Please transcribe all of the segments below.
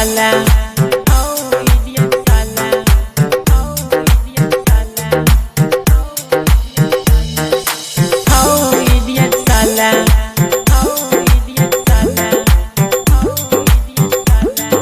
साला हाउ इडियट साला हाउ इडियट साला हाउ इडियट साला हाउ इडियट साला हाउ इडियट साला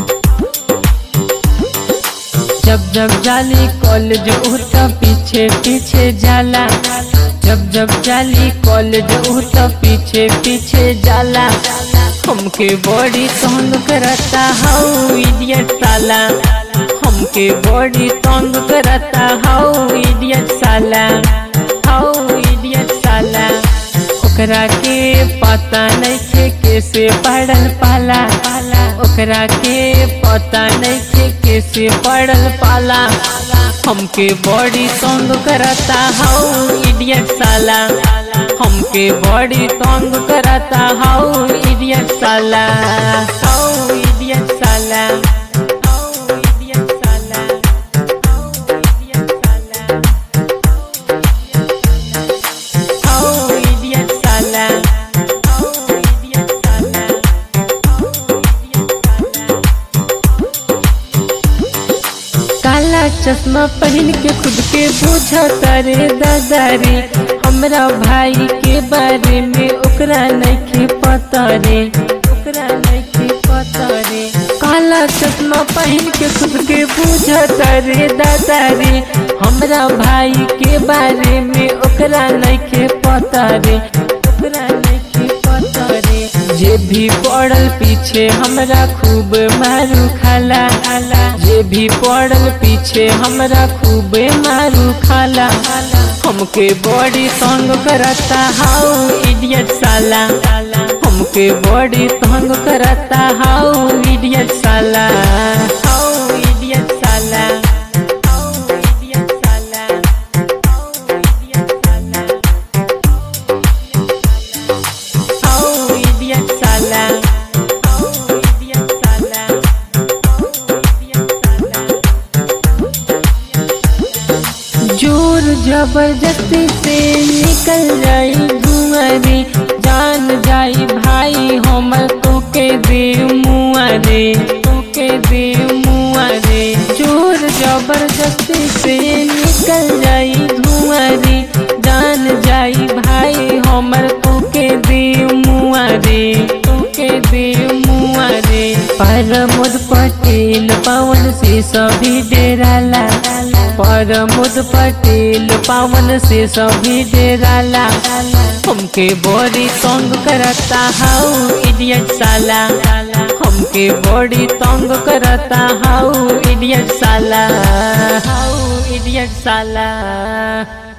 जब जब जाली कॉलेज उठ पीछे पीछे जाला जब जब जाली कॉलेज उठ पीछे पीछे जाला हमके बॉडी तंग करता हाउ इडियट साला हमके बॉडी तंग करता हाउ इडियट साला हाउ इडियट साला ओकरा के पता नहीं थे कैसे पड़ल पाला ओकरा के पता नहीं थे कैसे पड़ल पाला हमके बॉडी तंग करता हाउ इडियट साला हमके बॉडी तंग करता हाउ इडियट साला हाउ इडियट साला हाउ इडियट साला हाउ इडियट साला हाउ इडियट साला हाउ इडियट साला हाउ इडियट साला काला चश्मा पहन के खुद के बुझा तारे दादा रे हमरा भाई के बारे में ओकरा नहीं पता रे ओकरा नहीं पता रे काला चश्मा पहन के खुद के बुझा तारे दादा रे हमरा भाई के बारे में ओकरा नहीं पता रे ओकरा नहीं पता रे जे भी पड़ल पीछे हमरा खूब मारू खाला आला जे भी पड़ल पीछे हमरा खूब मारू खाला हमके बॉडी तंग करता हाउ इडियट साला हमके बॉडी तंग करता हाउ इडियट साला हाउ इडियट साला हाउ इडियट साला हाउ इडियट साला हाउ इडियट साला हाउ इडियट साला हाउ इडियट साला जोर जबरदस्ती से निकल जाई धुआं रे जान जाई भाई हमर तोके दे मुआ रे तोके दे मुआ रे जोर जबरदस्ती से निकल जाई धुआं रे जान जाई भाई हमर तोके दे मुआ रे तोके दे मुआ रे परमोद पटेल पवन से सभी डेराला परमोद पटेल पवन से सभी डेराला हमके बॉडी तंग करता हाउ इडियट साला हमके बॉडी तंग करता हाउ इडियट साला हाउ इडियट साला